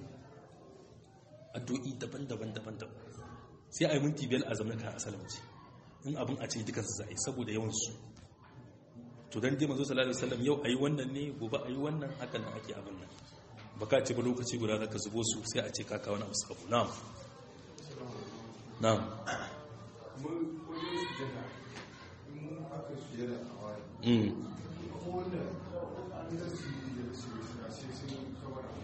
addu'o'i daban-daban daban-daban sai a yi minti biyar azumi kan asalamci in abin a ce dukan su za a yi saboda yawan su to dan dai manzo sallallahu alaihi wasallam yau ayi wannan ne gobe ayi wannan haka nan ake abin nan baka ce ba lokaci guda zaka zubo su sai a ce ka kawo na musafu na'am na'am mun wajen sujada in mun aka sujada a wani mm ko wanda an da su yi da su yi a sai sun kawar a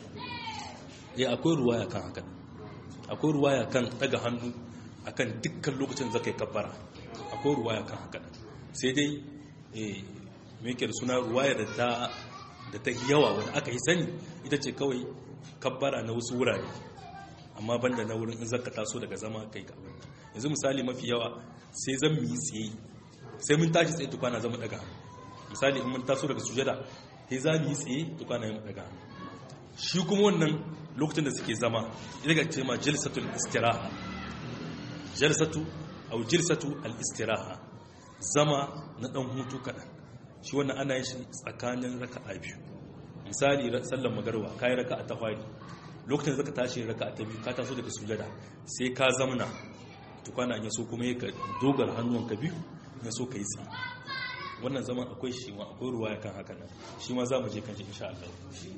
wani eh akwai ruwaya kan haka akwai ruwaya kan daga hannu akan dukkan lokacin da kai kabbara akwai ruwaya kan haka sai dai eh me yake da suna ruwaya da ta da ta yawa wanda aka yi sani ita ce kawai kabbara na wasu wurare amma banda na wurin in zaka taso daga zama kai ka yanzu misali mafi yawa sai zan mu yi tsaye sai mun tashi tsaye tukwana zama daga hannu misali in mun taso daga sujada sai za mu yi tsaye tukwana yin daga hannu shi kuma wannan lokacin da suke zama ita ga ce ma jalsatul istiraha jalsatu au jalsatu al istiraha zama na dan hutu kadan shi wannan ana yin shi tsakanin raka'a biyu misali sallar magarwa kai raka'a ta fari lokacin da zaka tashi raka'a ta biyu ka taso daga sujada sai ka zamna tukwana ya so kuma ka dogar hannuwanka biyu ya so ka yi tsaye wannan zaman akwai shi ma akwai ruwaya kan haka nan shi ma za mu je kan shi insha Allah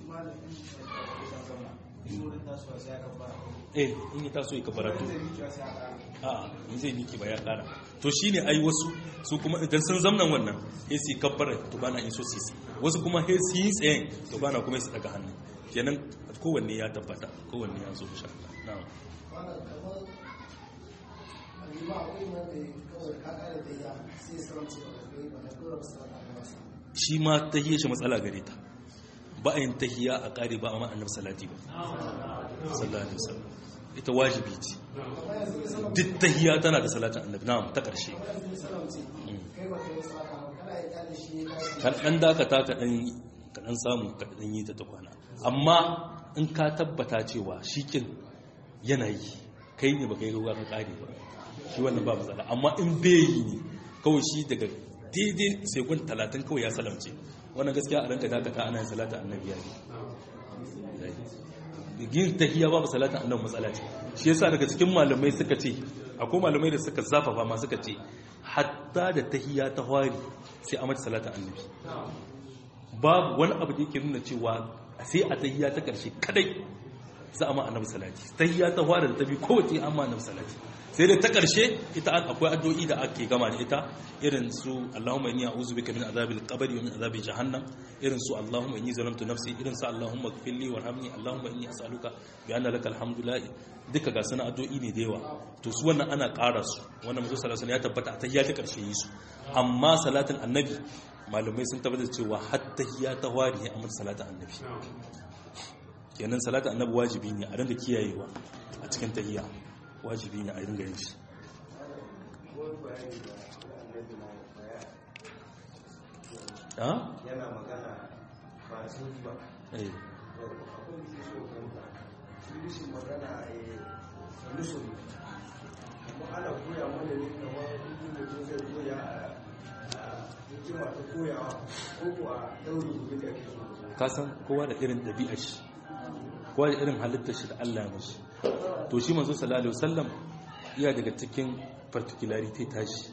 eh in yi taso yi kabaratu a in zai miki ba ya kara to shine ai wasu su kuma idan sun zamnan wannan sai su kabbara to bana in so su yi wasu kuma sai su yi tsayen to bana kuma su daga hannu kenan kowanne ya tabbata kowanne ya zo insha Allah na'am wannan kamar alima akwai wanda kawai ka kare da ya sai saramci ba da kai ba da dora su da masa shi ma tahiyya shi matsala gare ta ba a yin tahiyya a ƙari ba a ma'annar salati ba sallallahu alaihi wasallam ita wajibi ce duk tahiyya tana da salatin annabi na'am ta ƙarshe kai ba kai salata ba kana yi kyale shi ya kai kan dan dakata ka dan ka dan samu ka dan yi ta ta kwana amma in ka tabbata cewa shikin yana yi kai ne ba kai ruwa ka ƙare ba shi wannan ba matsala amma in bai yi ne kawai shi daga daidai sekund talatin kawai ya salamce wannan gaskiya a ranka dakata ana yin salata annabi ya yi yin tahiyya babu salata annabi matsala ce shi yasa daga cikin malamai suka ce akwai malamai da suka zafafa ma suka ce hatta da tahiyya ta hwari sai a mata salata annabi babu wani abu da yake nuna cewa sai a tahiyya ta karshe kadai za a ma annabi salati tahiyya ta hwari da ta bi kowace an ma annabi salati sai dai ta ƙarshe ita akwai addu'o'i da ake gama da ita irin su Allahumma inni a'udhu bika min azabil qabri wa min azabi jahannam irin su Allahumma inni zalamtu nafsi irin su Allahumma ighfirli warhamni Allahumma inni as'aluka bi anna lakal hamdu la duka ga sana addu'o'i ne da yawa to su wannan ana ƙara su wannan musu sallallahu ya tabbata a tahiyya ta ƙarshe yi su amma salatin annabi malamai sun tabbatar cewa har tahiyya ta wari ne amma salatin annabi kenan salatin annabi wajibi ne a rinda kiyayewa a cikin tahiyya wajibi ne a ringa yin shi yana magana ba su ba eh akwai da so kanta shi rishin magana a yi solution amma ana koya mana ne kamar inda mutum zai koya a hikima ta koyawa ko kuwa daure gobe da ake so ka san kowa da irin ɗabi'ar shi kowa da irin halittar shi da Allah ya mashi to shi manzo sallallahu alaihi wasallam iya daga cikin particularity tashi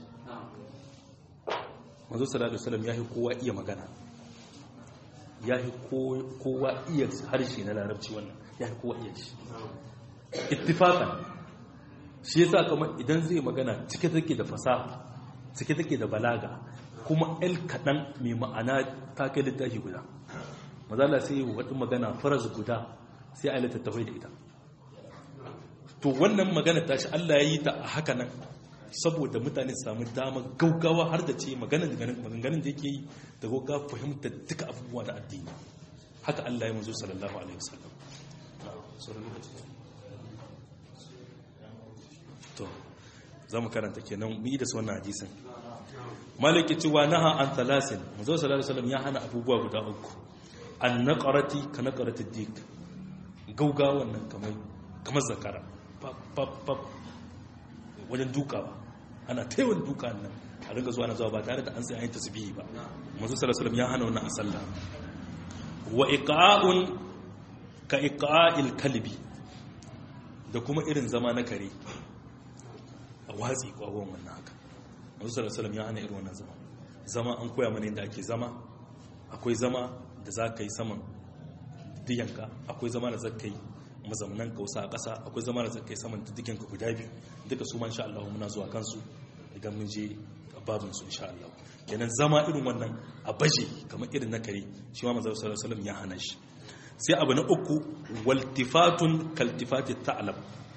manzo sallallahu alaihi wasallam yahi kowa iya magana yahi kowa iya harshe na larabci wannan yahi kowa iya shi ittifaqan shi yasa kamar idan zai magana cike take da fasaha cike take da balaga kuma el kadan mai ma'ana ta kai littafi guda mazala sai yi wadda magana faras guda sai a yi littattafai da ita to wannan magana tashi Allah ya yi ta a haka nan saboda mutane su samu damar gaugawa har da ce maganganun da yake yi da gaugawa fahimtar duka abubuwa da addini haka Allah ya mazo sallallahu alaihi wasallam to za mu karanta kenan mu yi da su wannan hadisin malaki cewa naha an talasin mazo sallallahu alaihi wasallam ya hana abubuwa guda uku an naqarati ka naqarati dik gaugawa nan kamar kamar zakara pap wajen dukawa ana taiwon duka nan a ringa zuwa na zuwa ba tare da an sai an yi tasbihi ba manzo sallallahu alaihi ya hana wannan a sallah wa iqa'un ka iqa'il kalbi da kuma irin zama na kare a watsi kwawon wannan haka manzo sallallahu alaihi ya hana irin wannan zama zama an koya mana yadda ake zama akwai zama da za ka yi saman diyanka akwai zama da za ka yi mazaunan kausa a ƙasa akwai zama da zakai saman diddigen ka guda biyu duka su man sha Allah muna zuwa kansu idan mun je babin su insha Allah kenan zama irin wannan a baje kamar irin na kare shi ma manzo sallallahu alaihi ya hana shi sai abu na uku waltifatun kaltifati ta'lam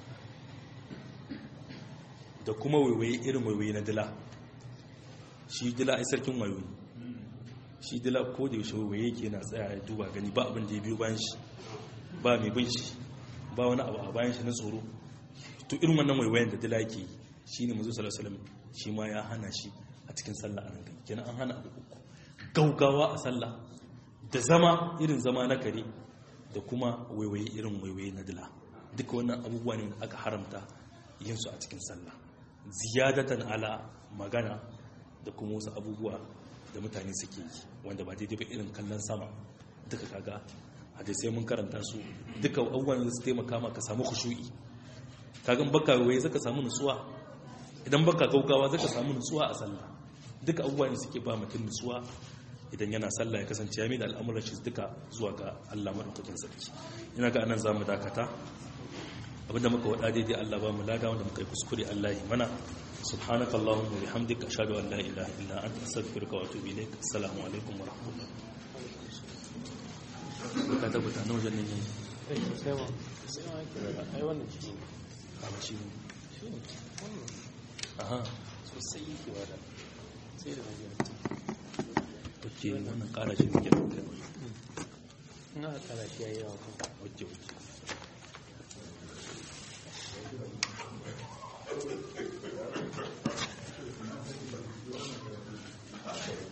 da kuma waiwaye irin waiwaye na dila shi dila ai sarkin wayoyi shi dila ko da yaushe waiwaye yake na tsaya ya duba gani ba abin da ya biyo bayan shi ba mai bin shi ba wani abu a bayan shi na tsoro to irin wannan waiwayen da dila ke shi ne mazu salasalam shi ma ya hana shi a cikin sallah a rankai kenan an hana abu uku gaugawa a sallah da zama irin zama na kare da kuma waiwaye irin waiwaye na dila duka wannan abubuwa ne aka haramta yin su a cikin sallah ziyadatan ala magana da kuma wasu abubuwa da mutane suke yi wanda ba daidai ba irin kallon sama duka kaga hadisai mun karanta su duka abubuwan da su taimaka maka samu khushu'i kagan baka waye zaka samu nutsuwa idan baka gaugawa zaka samu nutsuwa a sallah duka abubuwan da suke ba mutum nutsuwa idan yana sallah ya kasance ya da al'amuran shi duka zuwa ga Allah madaukakin sarki ina ga anan zamu dakata abinda muka wada daidai Allah ba mu lada wanda muka yi kuskure Allah ya mana subhanaka allahumma bihamdika ashhadu an la ilaha illa anta astaghfiruka wa atubu ilaik assalamu alaikum wa rahmatullahi ka tabbata na wajen ne ai wannan shi ne kama shi ne shi ne aha sosai yake wada sai da wajen ok wannan kara shi ne ke da ina kara shi yayi yawa kuma ok ok Thank you.